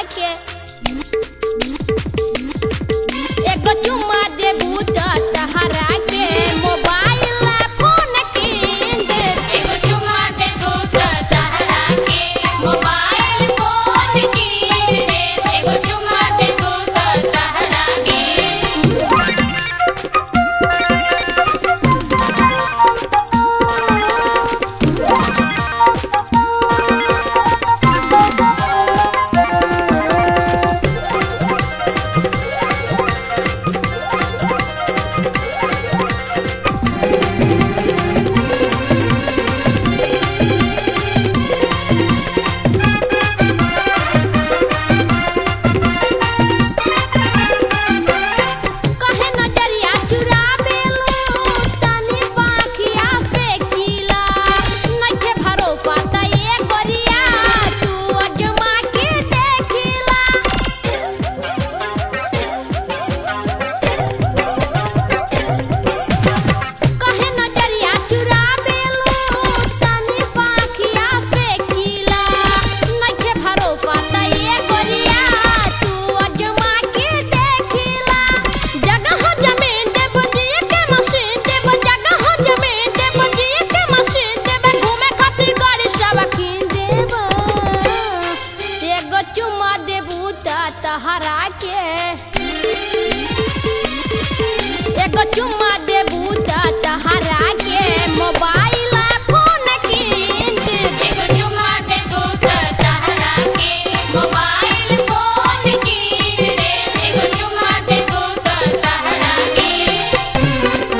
के एगो चुम्मा देबू त तहरा के मोबाइल फोन कीन दे एगो चुम्मा देबू त तहरा के मोबाइल फोन कीन दे एगो चुम्मा देबू त तहरा के कहे नजरिया चुरावेलू तनी पाखिया से कीला नइखे भरोसा त ये गोरिया तू अजमा के देखिला कहे नजरिया चुरावेलू तनी पाखिया से कीला नइखे भरोसा त ये गोरिया तू अजमा के देखिला जगह जमीन दे बजिए के मशीन दे जगह जमीन दे बजिए के मशीन दे घूमे खातिर गाड़ी सब कीन देब एगो चुम्मा देबू त तहरा के एगो चुम्मा देबू त तहरा के मोबाइल फोन कीन दे एगो चुम्मा देबू त तहरा के मोबाइल फोन कीन दे एगो चुम्मा देबू त तहरा के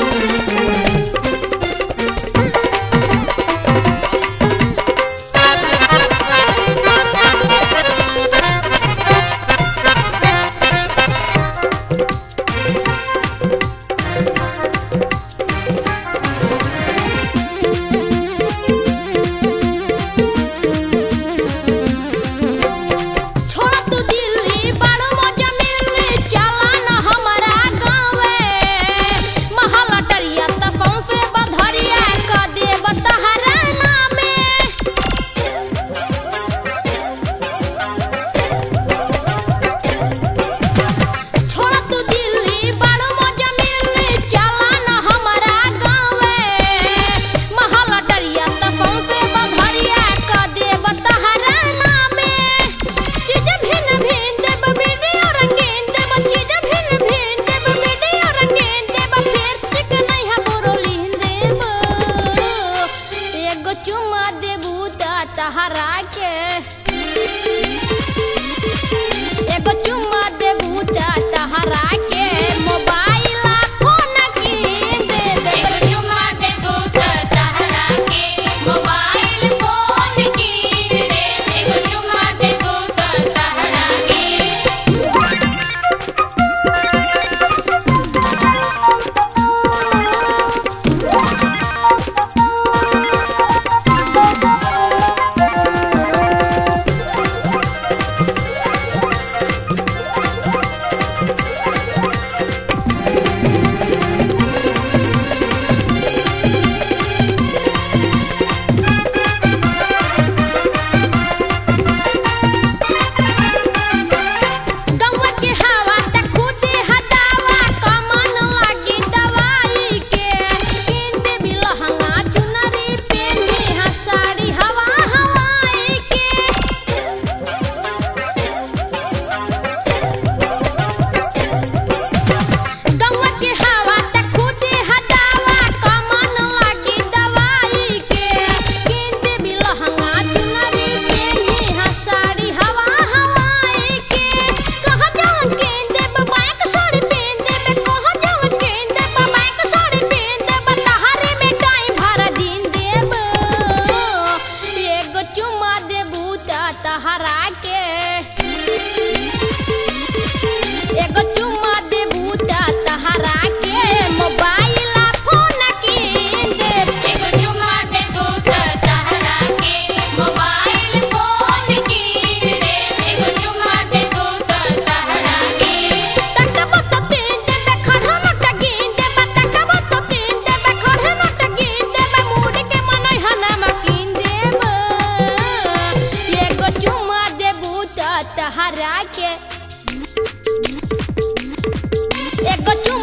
के एगो चुम्मा